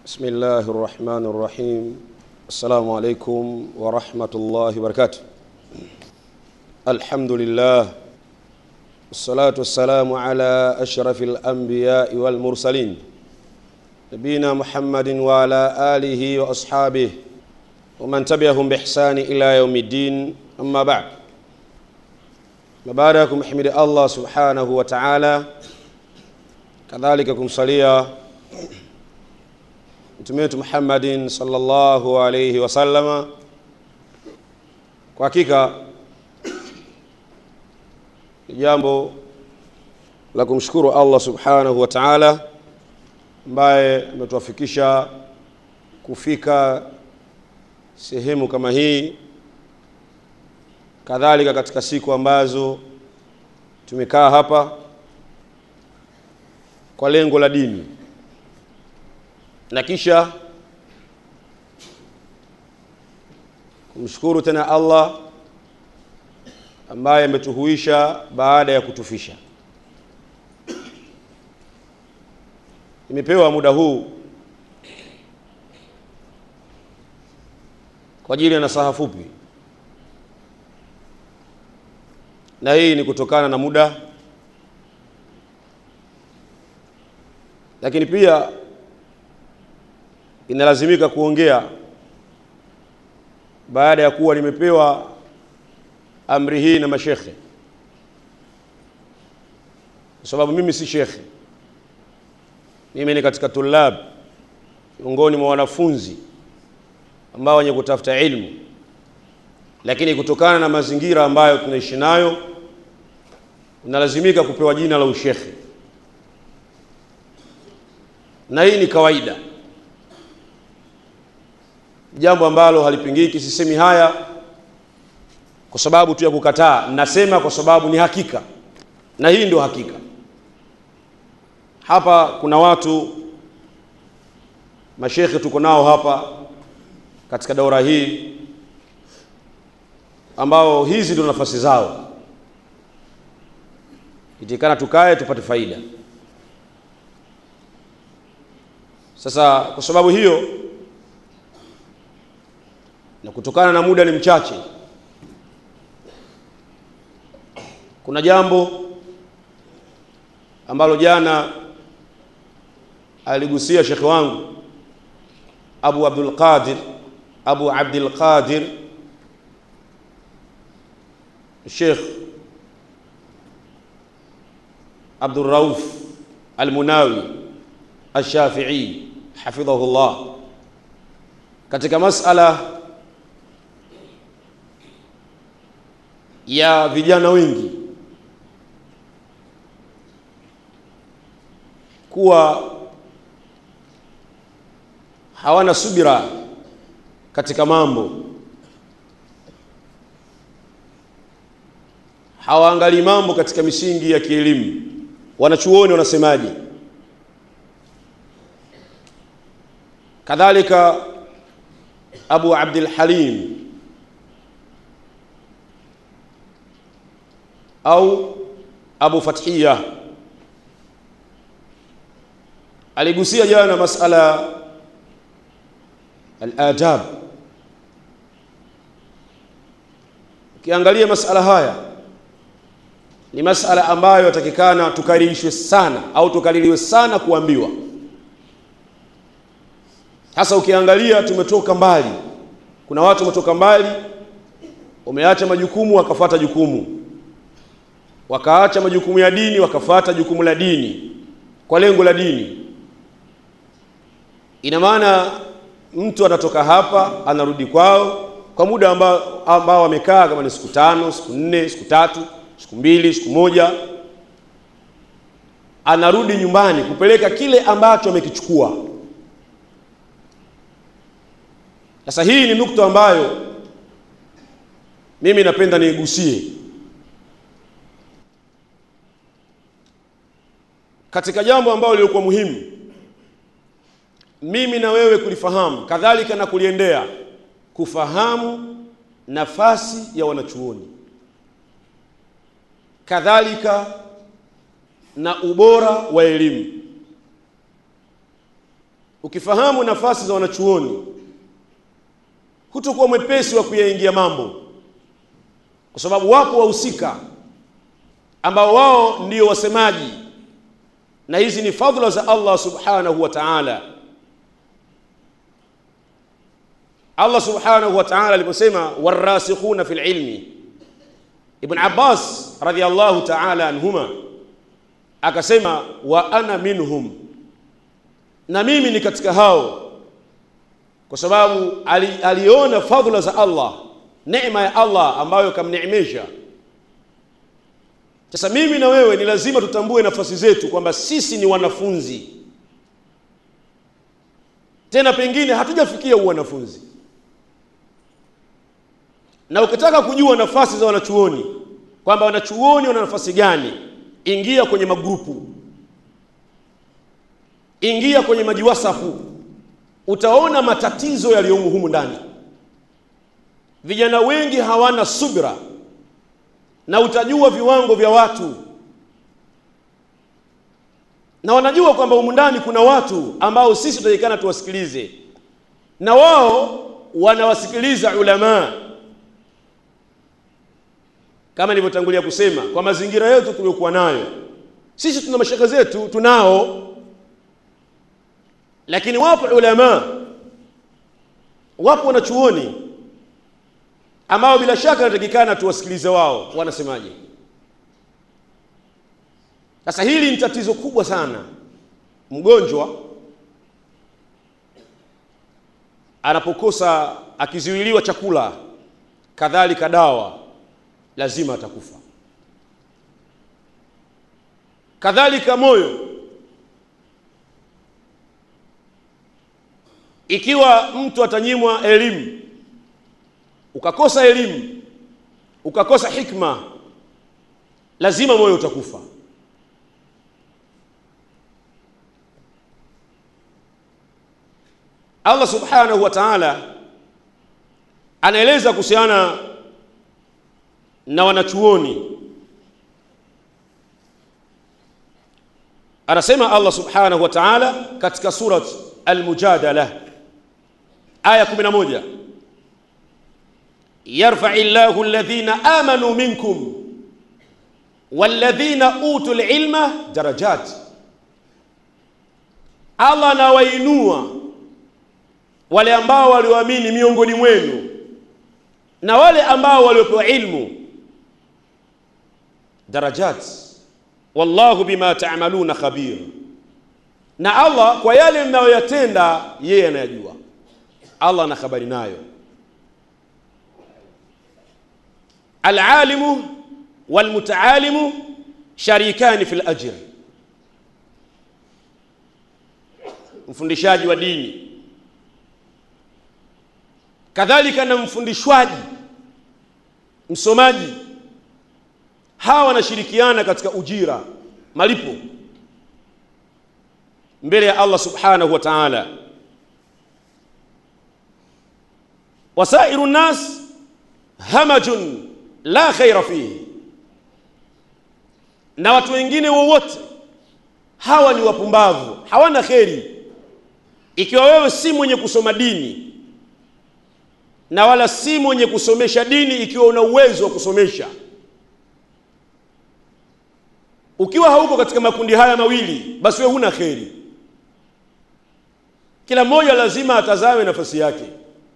بسم الله الرحمن الرحيم السلام عليكم ورحمة الله وبركاته الحمد لله والصلاة والسلام على أشرف الأنبياء والمرسلين نبينا محمد وعلى آله وأصحابه ومن تبعهم بإحسان إلى يوم الدين أما بعد baada ya kumhimidi allah subhanahu wa taala kadhalika kumsalia mtume wetu muhammadin salllahu alaihi wasallama kwa hakika ni jambo la kumshukuru allah subhanahu wa taala ambaye ametuafikisha kufika sehemu kama hii kadhalika katika siku ambazo tumekaa hapa kwa lengo la dini na kisha kumshukuru tena Allah ambaye ametuhuisha baada ya kutufisha. Nimepewa muda huu kwa ajili ya nasaha fupi na hii ni kutokana na muda lakini pia inalazimika kuongea baada ya kuwa nimepewa amri hii na mashekhe kwa sababu mimi si shekhe mimi ni katika tulab miongoni mwa wanafunzi ambao wenye kutafuta ilmu lakini kutokana na mazingira ambayo tunaishi nayo unalazimika kupewa jina la ushekhe na hii ni kawaida jambo ambalo halipingiki sisemi haya kwa sababu tu ya kukataa nasema kwa sababu ni hakika na hii ndio hakika hapa kuna watu mashekhe tuko nao hapa katika daura hii ambao hizi ndio nafasi zao itikana tukae tupate faida sasa kwa sababu hiyo na kutokana na muda ni mchache kuna jambo ambalo jana aligusia shekhe wangu Abu Abdul Qadir Abu Abdul Qadir الشيخ عبد الرؤوف المناوي الشافعي حفظه الله katika masala ya vijana wengi kuwa hawana subira katika mambo hawaangalii mambo katika misingi ya kielimu wanachuoni wanasemaje kadhalika abu abdul halim au abu fathiya aligusia jana masala al-adab ukiangalia masala haya ni masala ambayo yatakikana tukaririshwe sana au tukaririwe sana kuambiwa hasa ukiangalia tumetoka mbali kuna watu wametoka mbali wameacha majukumu wakafata jukumu wakaacha majukumu ya dini wakafata jukumu la dini kwa lengo la dini ina maana mtu anatoka hapa anarudi kwao kwa muda ambao ambao wamekaa kama ni siku tano siku nne siku tatu siku mbili siku moja anarudi nyumbani kupeleka kile ambacho amekichukua sasa hii ni nukta ambayo mimi napenda niigusie katika jambo ambalo lilikuwa muhimu mimi na wewe kulifahamu kadhalika na kuliendea kufahamu nafasi ya wanachuoni kadhalika na ubora wa elimu ukifahamu nafasi za wanachuoni hutokuwa mwepesi wa kuyaingia mambo, kwa sababu wapo wahusika ambao wao ndio wasemaji, na hizi ni fadhila za Allah subhanahu wa ta'ala. Allah subhanahu wa ta'ala aliposema warasikhuna fil ilmi, Ibn Abbas radhiyallahu ta'ala anhuma akasema wa ana minhum, na mimi ni katika hao, kwa sababu ali, aliona fadhila za Allah, neema ya Allah ambayo kamneemesha. Sasa mimi na wewe ni lazima tutambue nafasi zetu kwamba sisi ni wanafunzi, tena pengine hatujafikia uwanafunzi na ukitaka kujua nafasi za wanachuoni kwamba wanachuoni wana nafasi gani, ingia kwenye magrupu, ingia kwenye majiwasafu, utaona matatizo yaliyomo humu ndani. Vijana wengi hawana subra, na utajua viwango vya watu, na wanajua kwamba humu ndani kuna watu ambao sisi tunatakikana tuwasikilize, na wao wanawasikiliza ulamaa kama nilivyotangulia kusema, kwa mazingira yetu tuliokuwa nayo sisi, tuna mashaka zetu tunao, lakini wapo ulama, wapo wanachuoni ambao bila shaka natakikana tuwasikilize wao wanasemaje. Sasa hili ni tatizo kubwa sana. Mgonjwa anapokosa akizuiliwa chakula, kadhalika dawa lazima atakufa. Kadhalika moyo, ikiwa mtu atanyimwa elimu, ukakosa elimu, ukakosa hikma, lazima moyo utakufa. Allah subhanahu wa ta'ala anaeleza kuhusiana na wanachuoni anasema Allah subhanahu wa ta'ala katika surat Al-Mujadala aya 11, yarfa'i Allahu alladhina amanu minkum walladhina utul ilma darajat, Allah anawainua wale ambao walioamini miongoni mwenu na wale ambao waliopewa ilmu darajat, wallahu bima ta'maluna khabir, na Allah kwa yale mnayoyatenda yeye anayajua. Allah ana habari nayo. Alalimu walmutaalimu sharikani fil ajr, mfundishaji wa dini kadhalika na mfundishwaji msomaji, hawa wanashirikiana katika ujira, malipo mbele ya Allah subhanahu wa ta'ala. Wasairu nnas hamajun la khaira fihi, na watu wengine wowote hawa ni wapumbavu, hawana kheri. Ikiwa wewe si mwenye kusoma dini na wala si mwenye kusomesha dini, ikiwa una uwezo wa kusomesha, ukiwa hauko katika makundi haya mawili, basi wewe huna kheri. Kila mmoja lazima atazame nafasi yake.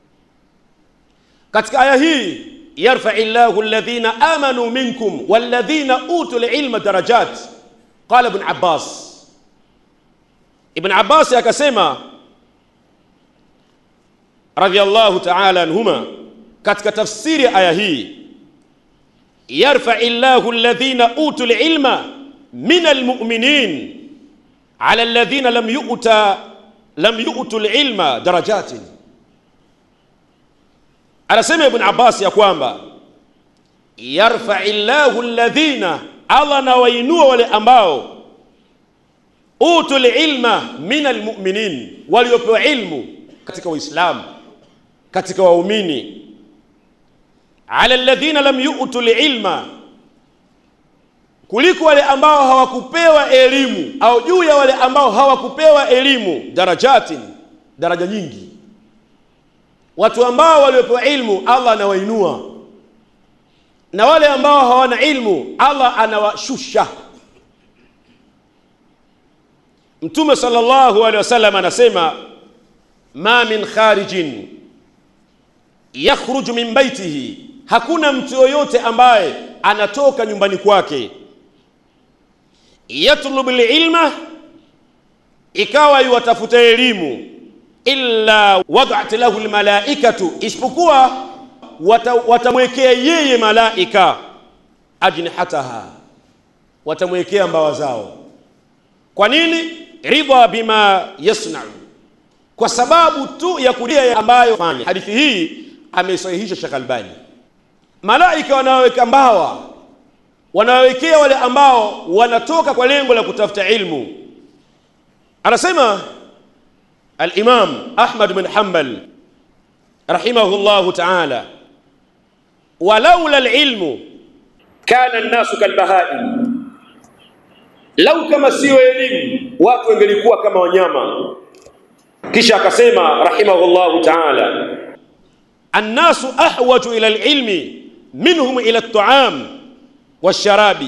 Katika aya hii, yarfai llahu alladhina amanu minkum walladhina utul ilma darajat, qala Ibn Abbas. Ibn Abbas akasema radhiyallahu ta'ala anhuma katika tafsiri ya aya hii, yarfai llahu alladhina utul ilma min almu'minin ala alladhina lam yu'ta lam yu'tul ilma darajatin. Anasema Ibn Abbas ya kwamba yarfai llahu alladhina, Allah anawainua wale ambao utul ilma min almu'minin, waliopewa ilmu katika Uislamu katika waumini, ala alladhina lam yu'tul ilma, kuliko wale ambao hawakupewa elimu, au juu ya wale ambao hawakupewa elimu, darajatin, daraja nyingi watu ambao waliopewa ilmu allah anawainua na wale ambao hawana ilmu allah anawashusha mtume sallallahu alaihi wasallam anasema ma min kharijin yakhruju min baitihi hakuna mtu yoyote ambaye anatoka nyumbani kwake yatlubu lilma ikawa yuwatafuta elimu illa wadat lahu lmalaikatu isipokuwa watamwekea yeye malaika ajnihataha watamwekea mbawa zao kwa nini ridha bima yasnau kwa sababu tu ya kulia ambayo fanya hadithi hii ameisahihisha Sheikh Albani malaika wanaweka mbawa wanawekea wale ambao wanatoka kwa lengo la kutafuta ilmu anasema al-Imam Ahmad bin Hanbal rahimahullah ta'ala walaula al-ilmu kana an-nasu kalbahaim lau kama siyo elimu watu wangelikuwa kama wanyama kisha akasema rahimahullah ta'ala الناس أحوج إلى العلم منهم إلى الطعام والشراب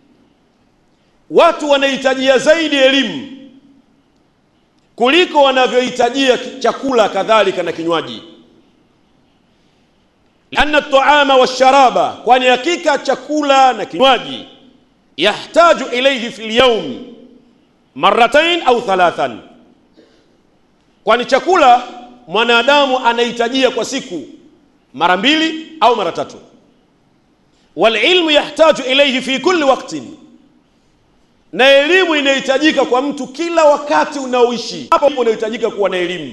watu wanahitajia zaidi elimu kuliko wanavyohitajia chakula kadhalika na kinywaji lianna taama washaraba kwani hakika chakula na kinywaji yahtaju ilaihi fi lyaum maratain au thalathan kwani chakula mwanadamu anahitajia kwa siku mara mbili au mara tatu walilmu yahtaju ilaihi fi kulli waktin na elimu inahitajika kwa mtu kila wakati unaoishi hapo unahitajika kuwa na elimu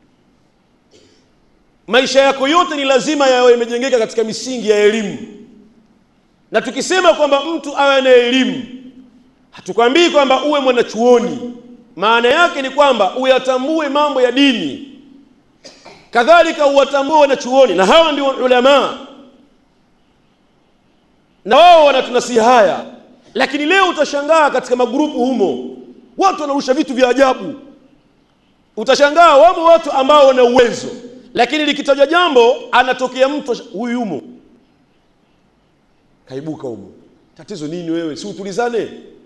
maisha yako yote ni lazima yawe yamejengeka katika misingi ya elimu na tukisema kwamba mtu awe na elimu hatukwambii kwamba uwe mwanachuoni maana yake ni kwamba uyatambue mambo ya dini kadhalika uwatambue wanachuoni na hawa ndio ulama na wao wanatunasihi haya lakini leo utashangaa katika magrupu humo watu wanarusha vitu vya ajabu utashangaa wamo watu ambao wana uwezo lakini likitajwa jambo anatokea mtu huyu yumo kaibuka humo tatizo nini wewe si utulizane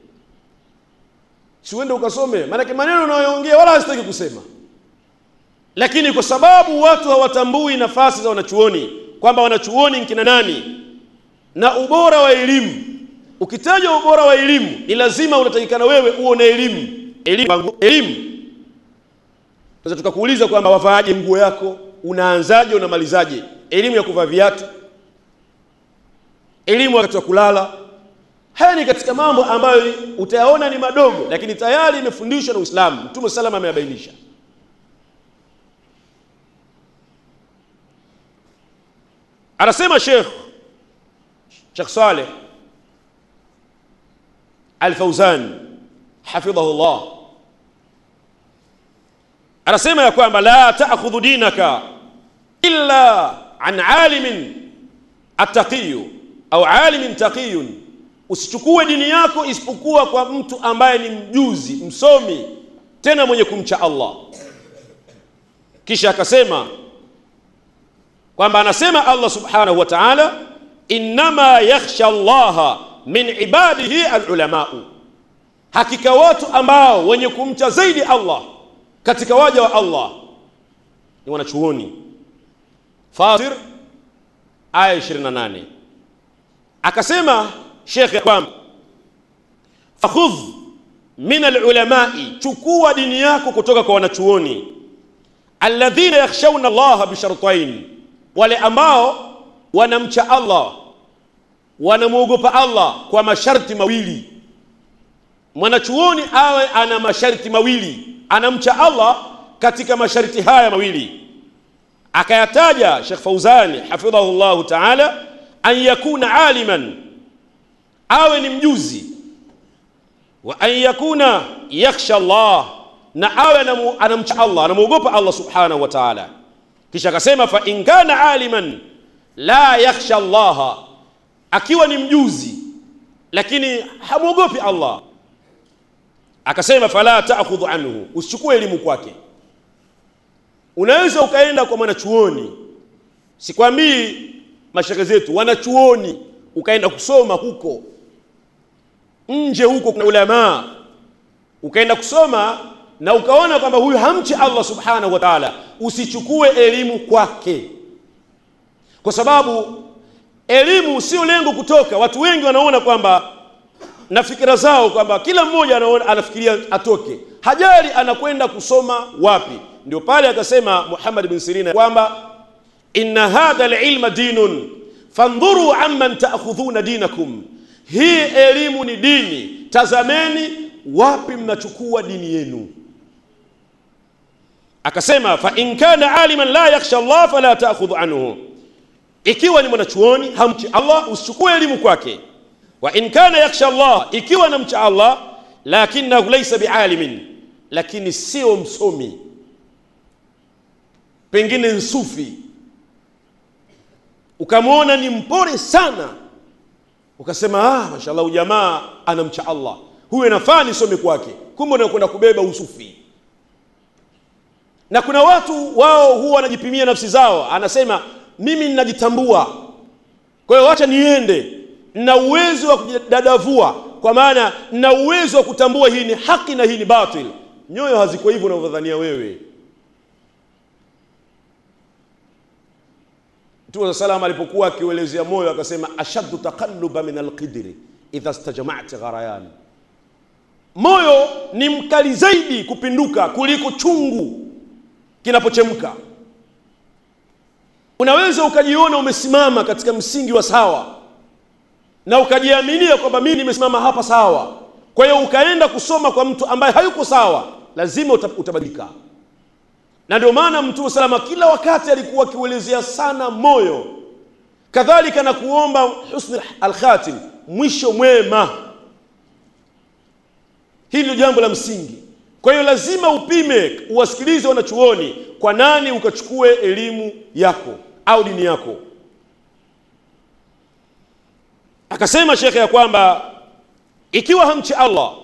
si uende ukasome maanake maneno unayoongea wala hasitaki kusema lakini kwa sababu watu hawatambui nafasi za wanachuoni kwamba wanachuoni nkina nani na ubora wa elimu ukitaja ubora wa elimu ni lazima unatakikana wewe uwe na elimu elimu elimu sasa tukakuuliza kwamba wavaaje nguo yako unaanzaje unamalizaje elimu ya kuvaa viatu elimu wakati wa kulala haya ni katika mambo ambayo utayaona ni madogo lakini tayari imefundishwa na Uislamu Mtume salama ameyabainisha anasema Sheikh Sheikh Saleh Al-Fauzan hafidhahu Allah anasema ya kwamba la ta'khudhu dinaka illa an alimin attaqiyu au alimin taqiyun usichukue dini yako isipokuwa kwa mtu ambaye ni mjuzi msomi tena mwenye kumcha Allah kisha akasema kwamba anasema Allah subhanahu wa ta'ala innama yakhsha Allah min ibadihi alulamau hakika watu ambao wenye kumcha zaidi Allah katika waja wa Allah ni wanachuoni Fatir aya 28 akasema Sheikh kwamba fakhudh min alulamai chukua dini yako kutoka kwa wanachuoni alladhina yakhshawna Allah bishartain wale ambao wanamcha Allah wanamwogopa Allah kwa masharti mawili mwanachuoni awe ana masharti mawili anamcha Allah katika masharti haya mawili akayataja Sheikh Fauzani hafidhahu Allah ta'ala an yakuna aliman awe ni mjuzi wa an yakuna yakhsha Allah na awe anamcha Allah anamwogopa Allah subhanahu wa ta'ala kisha akasema fa in kana aliman la yakhsha Allah akiwa ni mjuzi lakini hamwogopi Allah akasema fala ta'khudhu anhu usichukue elimu kwake unaweza ukaenda kwa mwanachuoni sikwambii mashehe zetu wanachuoni ukaenda kusoma huko nje huko kuna ulamaa ukaenda kusoma na ukaona kwamba huyu hamchi Allah subhanahu wa ta'ala usichukue elimu kwake kwa sababu elimu sio lengo kutoka watu wengi wanaona kwamba na fikira zao kwamba kila mmoja anaona anafikiria atoke hajali anakwenda kusoma wapi ndio pale akasema Muhammad bin Sirina kwamba inna hadha alilma dinun fandhuru amman ta'khudhuna dinakum hii elimu ni dini tazameni wapi mnachukua dini yenu akasema fa in kana aliman la yakhsha Allah fala ta'khudh anhu ikiwa ni mwanachuoni hamchi Allah usichukue elimu kwake wa in kana yakhsha Allah ikiwa namcha Allah lakinahu laysa bialimin lakini sio msomi pengine nsufi ukamwona ni mpore sana ukasema ah mashallah ujamaa anamcha Allah huyu anafaa nisome kwake kumbe unakwenda kubeba usufi na kuna watu wao huwa wanajipimia nafsi zao anasema mimi ninajitambua kwa hiyo wacha niende na uwezo wa kujidadavua kwa maana na uwezo wa kutambua hii ni haki na hii ni batil nyoyo haziko hivyo unavyodhania wewe Mtume sallam alipokuwa akiuelezea moyo akasema ashaddu taqalluba min alqidri idha stajama'ta gharayan moyo ni mkali zaidi kupinduka kuliko chungu kinapochemka unaweza ukajiona umesimama katika msingi wa sawa na ukajiaminia kwamba mimi nimesimama hapa sawa kwa hiyo ukaenda kusoma kwa mtu ambaye hayuko sawa lazima utabadilika na ndio maana mtume salama kila wakati alikuwa akiuelezea sana moyo kadhalika na kuomba husni alkhatim mwisho mwema hili ndio jambo la msingi kwa hiyo lazima upime uwasikilize wanachuoni kwa nani ukachukue elimu yako au dini yako akasema shekhe ya kwamba ikiwa hamchi Allah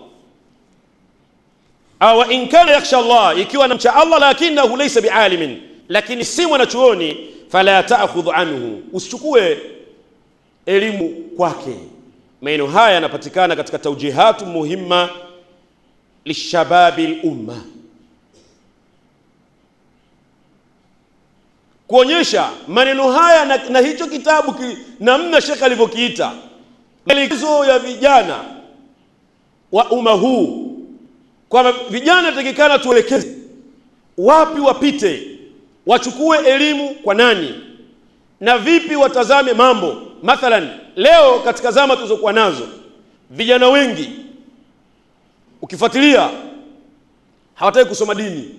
au in kana yakhsha Allah ikiwa namcha Allah lakinahu laysa bialimin lakini si mwanachuoni fala ta'khudh anhu usichukue elimu kwake maneno haya yanapatikana katika taujihatu muhimma lishababi lumma kuonyesha maneno haya na, na hicho kitabu ki, namna shekhe alivyokiita maelekezo ya vijana wa umma huu kwamba vijana takikana tuelekeze wapi wapite wachukue elimu kwa nani na vipi watazame mambo mathalan leo katika zama tulizokuwa nazo vijana wengi ukifuatilia hawataki kusoma dini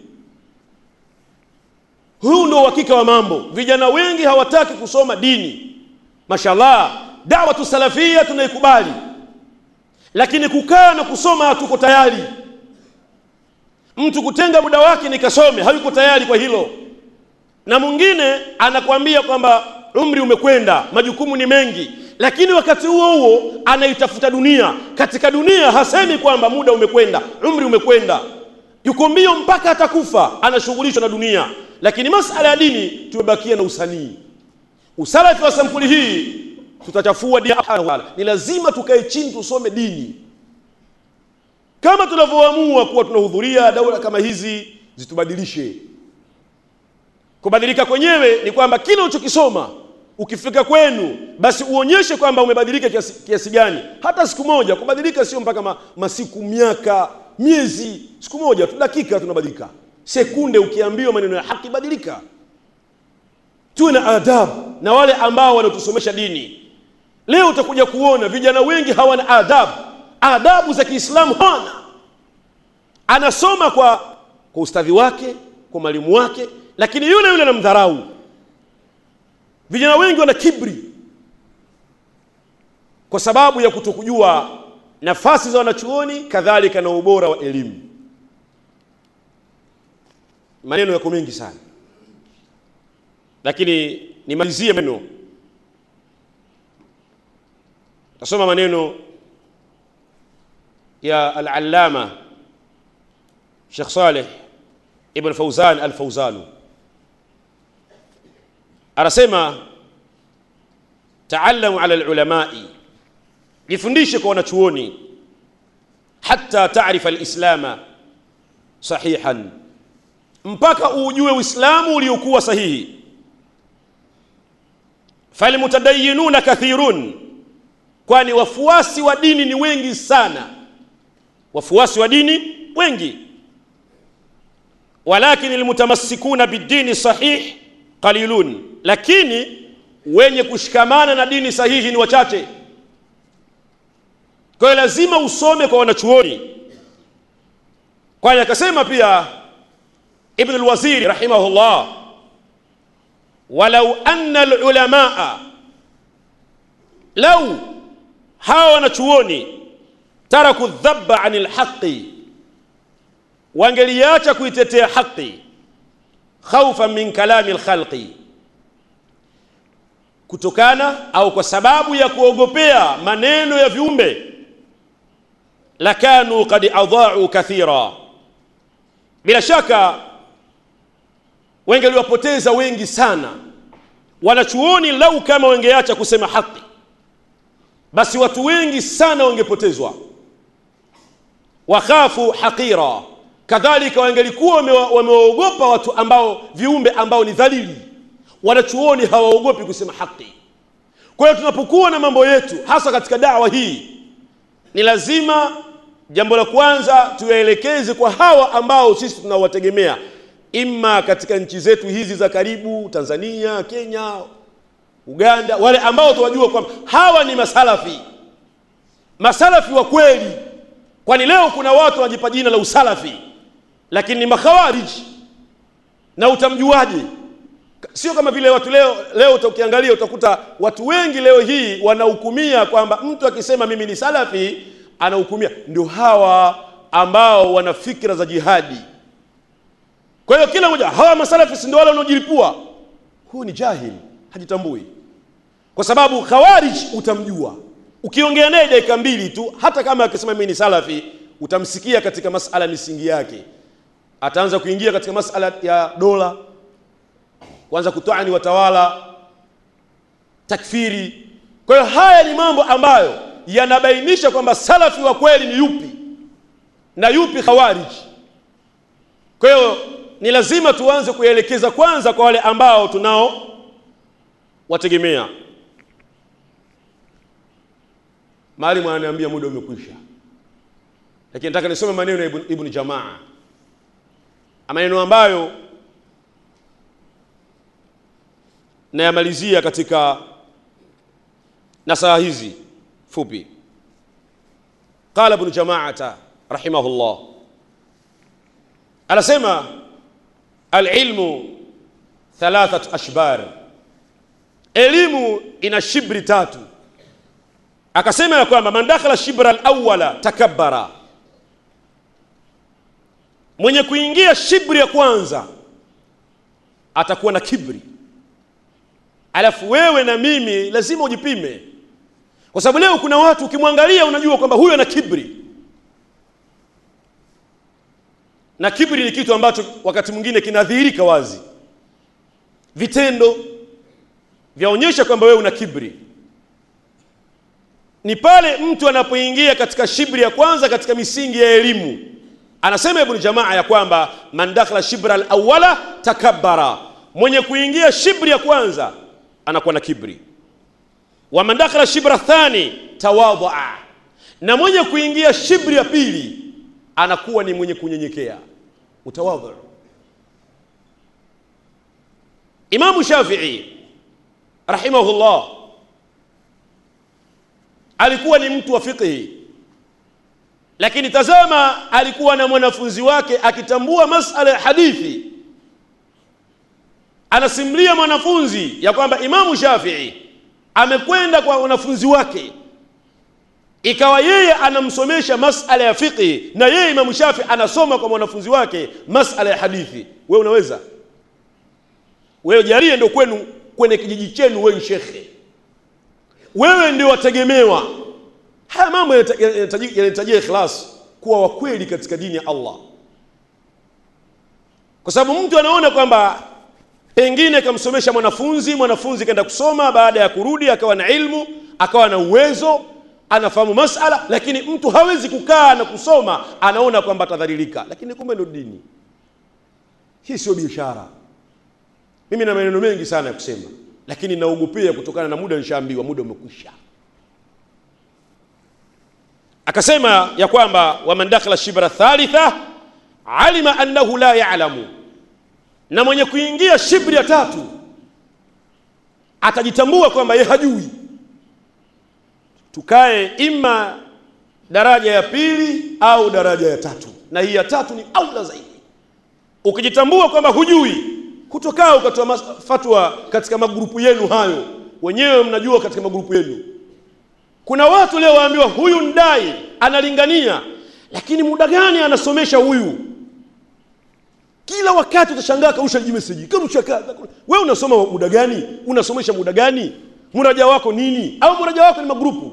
huu ndio uhakika wa mambo vijana wengi hawataki kusoma dini mashallah dawatu salafia tunaikubali lakini kukaa na kusoma hatuko tayari mtu kutenga muda wake nikasome hayuko tayari kwa hilo na mwingine anakwambia kwamba umri umekwenda majukumu ni mengi lakini wakati huo huo anaitafuta dunia katika dunia hasemi kwamba muda umekwenda umri umekwenda yuko mbio mpaka atakufa anashughulishwa na dunia lakini masala ya dini tumebakia na usanii usalafi wa sampuli hii tutachafua dini ni lazima tukae chini tusome dini kama tunavyoamua kuwa tunahudhuria daula kama hizi zitubadilishe kubadilika kwenyewe ni kwamba kile ulichokisoma ukifika kwenu basi uonyeshe kwamba umebadilika kiasi, kiasi gani hata siku moja kubadilika sio mpaka ma, masiku miaka miezi siku moja tu dakika tunabadilika sekunde ukiambiwa maneno ya haki badilika tuwe na adabu na wale ambao wanatusomesha dini leo utakuja kuona vijana wengi hawana adabu adabu za kiislamu hawana anasoma kwa kwa ustadhi wake kwa mwalimu wake lakini yule yule anamdharau vijana wengi wana kibri kwa sababu ya kutokujua nafasi za wanachuoni kadhalika na ubora wa elimu maneno yako mengi sana lakini nimalizie maneno tasoma maneno ya al-allama Sheikh Saleh ibn Fauzan al-Fauzan anasema taallamu ala lulamai jifundishe kwa wanachuoni hata taarifa alislama sahihan mpaka ujue uislamu uliokuwa sahihi falmutadayinuna kathirun kwani wafuasi wa dini ni wengi sana wafuasi wa dini wengi walakin almutamassikuna bidini sahih qalilun lakini wenye kushikamana na dini sahihi ni wachache kwa hiyo lazima usome kwa wanachuoni kwani akasema pia ibn alwaziri rahimahullah walau anna alulamaa lau hawa wanachuoni taraku dhaba ani lhaqi wangeliacha kuitetea haqi khaufan min kalami lkhalqi kutokana au kwa sababu ya kuogopea maneno ya viumbe lakanu qad adha'u kathira bila shaka wengeliwapoteza wengi sana wanachuoni lau kama wengeacha kusema haki basi watu wengi sana wangepotezwa wakhafu haqira kadhalika wangelikuwa wamewaogopa watu ambao viumbe ambao ni dhalili wanachuoni hawaogopi kusema haki kwa hiyo tunapokuwa na mambo yetu hasa katika dawa hii ni lazima jambo la kwanza tuyaelekeze kwa hawa ambao sisi tunawategemea imma katika nchi zetu hizi za karibu tanzania kenya uganda wale ambao tuwajua kwamba hawa ni masalafi masalafi wa kweli kwani leo kuna watu wanajipa jina la usalafi lakini ni makhawariji na utamjuaje sio kama vile watu leo leo ukiangalia utakuta watu wengi leo hii wanahukumia kwamba mtu akisema mimi ni salafi anahukumia ndio hawa ambao wana fikra za jihadi kwa hiyo kila mmoja hawa masalafi si ndio wale wanaojilipua huu ni jahil hajitambui kwa sababu khawarij utamjua ukiongea naye dakika mbili tu hata kama akisema mimi ni salafi utamsikia katika masala misingi yake ataanza kuingia katika masala ya dola kuanza kutoani watawala takfiri kwa hiyo haya ni mambo ambayo yanabainisha kwamba salafi wa kweli ni yupi na yupi khawarij kwa hiyo ni lazima tuanze kuelekeza kwanza kwa wale ambao tunao wategemea Maalim ananiambia muda umekwisha, lakini nataka nisome maneno ya Ibn, Ibn Jamaa, maneno ambayo nayamalizia katika nasaha hizi fupi. Qala Ibn Jamaata rahimahullah, anasema alilmu thalathat ashbar, elimu ina shibri tatu akasema ya kwamba man dakhala shibra alawala takabbara, mwenye kuingia shibri ya kwanza atakuwa na kibri. Alafu wewe na mimi lazima ujipime, kwa sababu leo kuna watu ukimwangalia unajua kwamba huyo ana kibri, na kibri ni kitu ambacho wakati mwingine kinadhihirika wazi, vitendo vyaonyesha kwamba wewe una kibri ni pale mtu anapoingia katika shibri ya kwanza katika misingi ya elimu. Anasema Ibn Jamaa ya kwamba man dakhala shibra alawala takabbara, mwenye kuingia shibri ya kwanza anakuwa na kibri. Wa man dakhala shibra thani tawadhaa, na mwenye kuingia shibri ya pili anakuwa ni mwenye kunyenyekea, mutawadhi. Imamu Shafii rahimahullah alikuwa ni mtu wa fiqhi, lakini tazama, alikuwa na mwanafunzi wake akitambua masala ya hadithi. Anasimulia mwanafunzi ya kwamba Imamu Shafii amekwenda kwa wanafunzi wake, ikawa yeye anamsomesha masala ya fiqhi na yeye Imamu Shafii anasoma kwa mwanafunzi wake masala ya hadithi. We unaweza wewe, jarie ndio kwenu kwenye kijiji chenu, wewe shekhe wewe ndio wategemewa. Haya mambo yanahitajia ikhlas, kuwa wakweli katika dini ya Allah, kwa sababu mtu anaona kwamba pengine kamsomesha mwanafunzi mwanafunzi kaenda kusoma baada ya kurudi akawa na ilmu akawa na uwezo anafahamu masala lakini mtu hawezi kukaa na kusoma anaona kwamba atadhalilika lakini kumbe ndo dini hii sio biashara mimi na maneno mengi sana ya kusema lakini naogopea kutokana na muda nishaambiwa muda umekwisha akasema ya kwamba waman dakhala shibra thalitha alima annahu la ya'lamu na mwenye kuingia shibri ya tatu atajitambua kwamba ye hajui tukae ima daraja ya pili au daraja ya tatu na hii ya tatu ni aula zaidi ukijitambua kwamba hujui kutokaa ukatoa fatwa katika magrupu yenu hayo wenyewe mnajua katika magrupu yenu kuna watu leo waambiwa huyu ndai analingania lakini muda gani anasomesha huyu kila wakati utashangaa kausha jimeseji karusha kadha wewe unasoma muda gani unasomesha muda gani muraja wako nini au muraja wako ni magrupu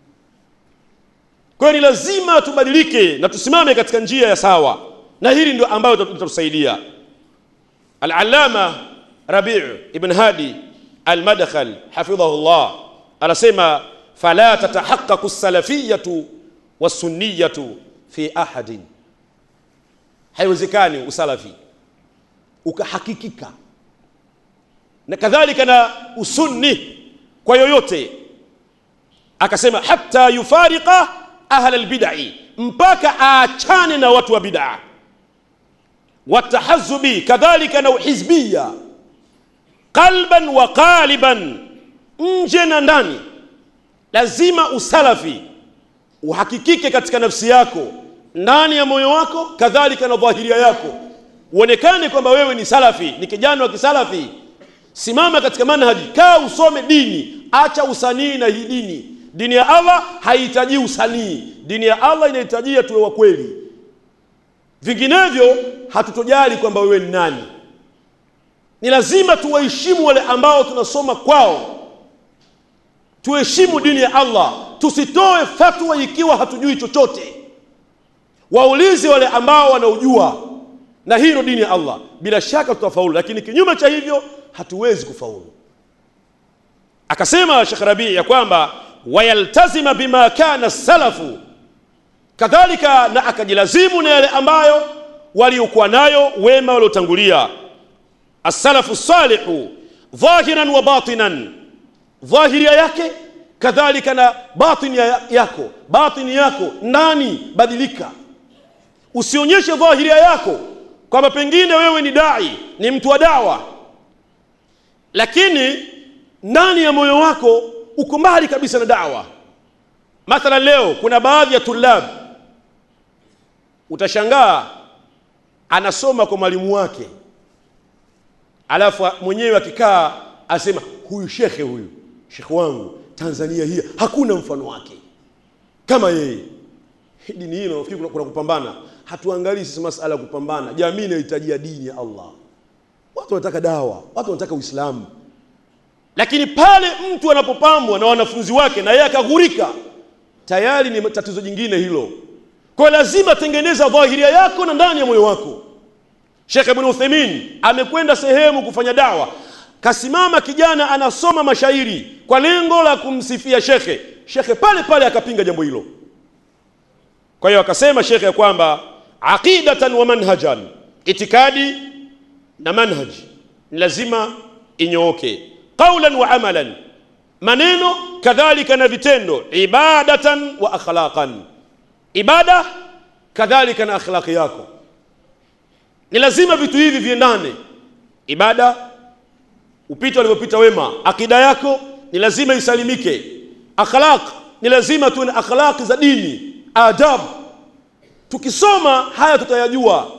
kwa hiyo ni lazima tubadilike na tusimame katika njia ya sawa na hili ndio ambayo litatusaidia al-allama rabi' ibn hadi al-madkhal hafidhahu llah anasema fala tatahaqqaqu as-salafiyatu was-sunniyatu fi ahadin haiwezekani usalafi ukahakikika na kadhalika na usunni kwa yoyote akasema hatta yufariqa ahla albid'i mpaka aachane na watu wa bid'a watahazubi kadhalika na uhizbia qalban wa qaliban nje na ndani lazima usalafi uhakikike katika nafsi yako ndani ya moyo wako kadhalika na dhahiria yako uonekane kwamba wewe ni salafi ni kijana wa kisalafi simama katika manhaji kaa usome dini acha usanii na hii dini dini ya allah haihitaji usanii dini ya allah inahitajia tuwe wa kweli vinginevyo hatutojali kwamba wewe ni nani ni lazima tuwaheshimu wale ambao tunasoma kwao tuheshimu dini ya allah tusitoe fatwa ikiwa hatujui chochote waulize wale ambao wanaojua na hii ndio dini ya allah bila shaka tutafaulu lakini kinyume cha hivyo hatuwezi kufaulu akasema shekh rabii ya kwamba wayaltazima bima kana salafu kadhalika na akajilazimu na yale ambayo waliokuwa nayo wema waliotangulia assalafu salihu dhahiran wa batinan dhahiria yake kadhalika na batini yako batini yako ndani badilika usionyeshe dhahiria yako kwamba pengine wewe ni dai ni mtu wa dawa lakini ndani ya moyo wako uko mbali kabisa na dawa mathalan leo kuna baadhi ya tulab utashangaa anasoma kwa mwalimu wake alafu mwenyewe akikaa asema huyu shekhe huyu shekhe wangu tanzania hii hakuna mfano wake kama yeye dini hii nafikiri kuna, kuna kupambana hatuangalii sisi masala ya kupambana jamii inahitajia dini ya allah watu wanataka dawa watu wanataka uislamu lakini pale mtu anapopambwa na wanafunzi wake na yeye akaghurika tayari ni tatizo jingine hilo kwa lazima tengeneza dhahiria yako na ndani ya moyo wako Sheikh Ibn Uthaymeen amekwenda sehemu kufanya dawa kasimama kijana anasoma mashairi kwa lengo la kumsifia shekhe shekhe pale pale akapinga jambo hilo kwa hiyo akasema shekhe ya kwamba aqidatan wa manhajan itikadi na manhaji ni lazima inyooke qaulan wa amalan maneno kadhalika na vitendo ibadatan wa akhlaqan ibada kadhalika na akhlaqi yako ni lazima vitu hivi viendane ibada upite walivyopita wema akida yako ni lazima isalimike akhlaq ni lazima tuwe na akhlaqi za dini adabu tukisoma haya tutayajua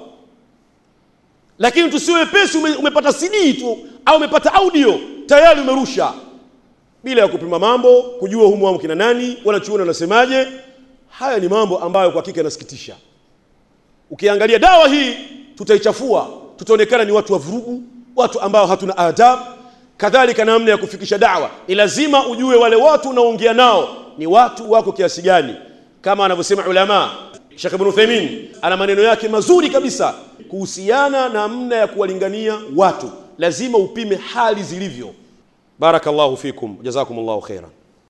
lakini tusiwe wepesi ume, umepata cd tu au umepata audio tayari umerusha bila ya kupima mambo kujua humu wamo kina nani wanachuoni wanasemaje haya ni mambo ambayo kwa hakika yanasikitisha ukiangalia dawa hii tutaichafua tutaonekana ni watu wa vurugu watu ambao hatuna adabu kadhalika namna ya kufikisha dawa ni lazima ujue wale watu unaoongea nao ni watu wako kiasi gani kama anavyosema ulama Sheikh Ibn Uthaymeen ana maneno yake mazuri kabisa kuhusiana na namna ya kuwalingania watu lazima upime hali zilivyo barakallahu fikum jazakumullahu khairan